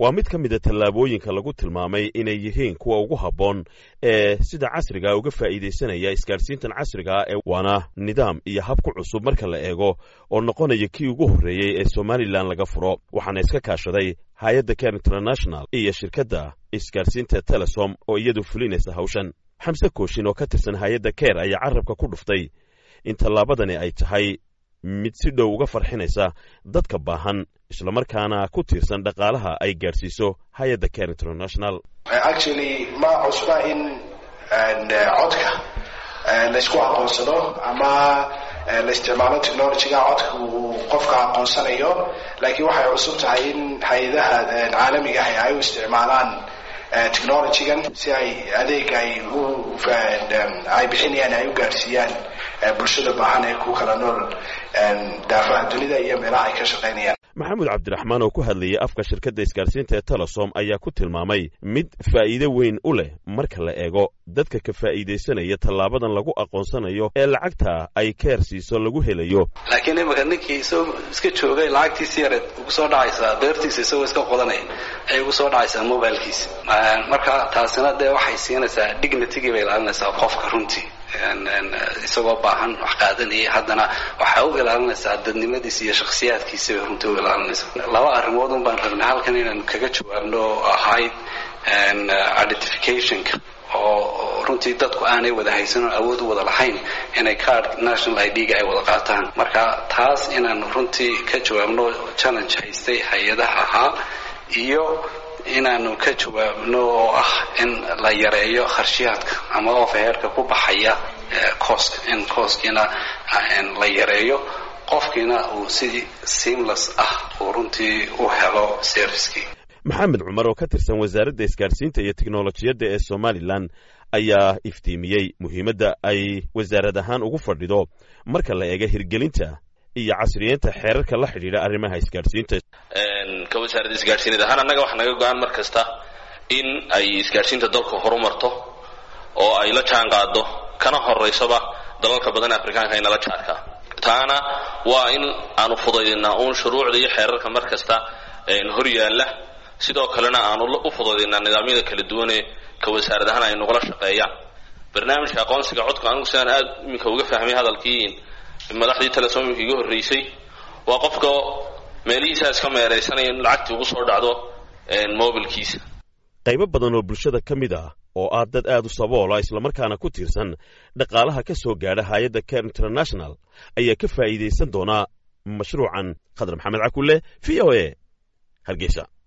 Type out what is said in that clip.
waa mid ka mida tallaabooyinka lagu tilmaamay inay yihiin kuwa ugu habboon ee sida casriga uga faa'iidaysanaya isgaadhsiintan casrigaa ee waana nidaam iyo hab ku cusub marka la eego oo noqonaya kii ugu horreeyey ee somalilan laga furo waxaana iska kaashaday hay-adda ker international iyo shirkadda isgaadhsiinta telesom oo iyadu fulinaysa hawshan xamse kooshin oo ka tirsan hay-adda ker ayaa carabka ku dhuftay in tallaabadani ay tahay mid si dhow uga farxinaysa dadka baahan islamarkaana ku tiirsan dhaqaalaha ay gaadhsiiso hay-adda ker international actually ma cusba in codka laysku aqoonsado ama la isticmaalo technologyga codka uu qofka aqoonsanayo laakiin waxay cusub tahay in hay-adaha caalamiga ah ay u isticmaalaan technologygan si ay adeega ay u ay bixinayaan ay u gaadhsiiyaan bulshada baahan ee ku kala nool daafaha dunida iyo meelaha ay ka shaqaynayaan maxamed cabdiraxmaan oo ku hadlayay afka shirkadda isgaadhsiinta ee telesom ayaa ku tilmaamay mid faa'iide weyn u leh marka la eego dadka ka faa'iidaysanaya tallaabadan lagu aqoonsanayo ee lacagta ay keer siiso lagu helayo laakiin imika ninkii isagoo iska joogay lacagtiisi yareed ugu soo dhacaysaa beertiisa isagoo iska qodanaya ayay ugu soo dhacaysaa mobilkiisa marka taasina dee waxay siinaysaa dignitigii bay ilaalinaysaa qofka runtii isagoo baahan wax qaadanaya haddana waxaa u ilaalinaysaa dadnimadiisa iyo shakhsiyaadkiisa bay runtii u ilaalinaysaa laba arrimood un baan rabnay halkan inaynu kaga jawaabno oo ahayd identificationka oo runtii dadku aanay wada haysan oo awood u wada lahayn inay card national i d-ga ay wada qaataan marka taas inaanu runtii ka jawaabno challenge haystay hay-adaha ahaa iyo inaanu ka jawaabno oo ah in la yareeyo kharshiyaadka ama ofheerka ku baxaya cooska in cooskiina la yareeyo qofkiina uu si seamless ah uu runtii u helo servicekii maxamed cumar oo ka tirsan wasaaradda isgaadhsiinta iyo teknolojiyadda ee somalilan ayaa iftiimiyey muhiimadda ay wasaarad ahaan ugu fadhido marka la eega hirgelinta iyo casriyeynta xeerarka la xidhiidha arrimaha isgaadhsiinta ka wasaaradda isgaadhsiinad ahaan annaga waxaa naga go-aan mar kasta in ay isgaadhsiinta dalka horumarto oo ay la jaan qaado kana horeysaba dalalka badan afrikaanka inala jaadka taana waa in aanu fudaydinaa uun shuruucda iyo xeerarka mar kasta hor yaalla sidoo kalena aanu u fudaydinaa nidaamyada kala duwanee ka wasaarad ahaan ay nagula shaqeeyaan barnaamijka aqoonsiga codka anigu sidaan aad iminka uga fahmay hadalkii madaxdii telesoomimka iga horreysay waa qofka meelihiisaa iska meeraysanaya in lacagtii ugu soo dhacdo mobilkiisa qaybo badan oo bulshada ka mid ah oo ah dad aad u saboola islamarkaana ku tiirsan dhaqaalaha ka soo gaadha hay-adda ker international ayaa ka faa'iidaysan doonaa mashruucan khadar maxamed cakulle v o a hargeysa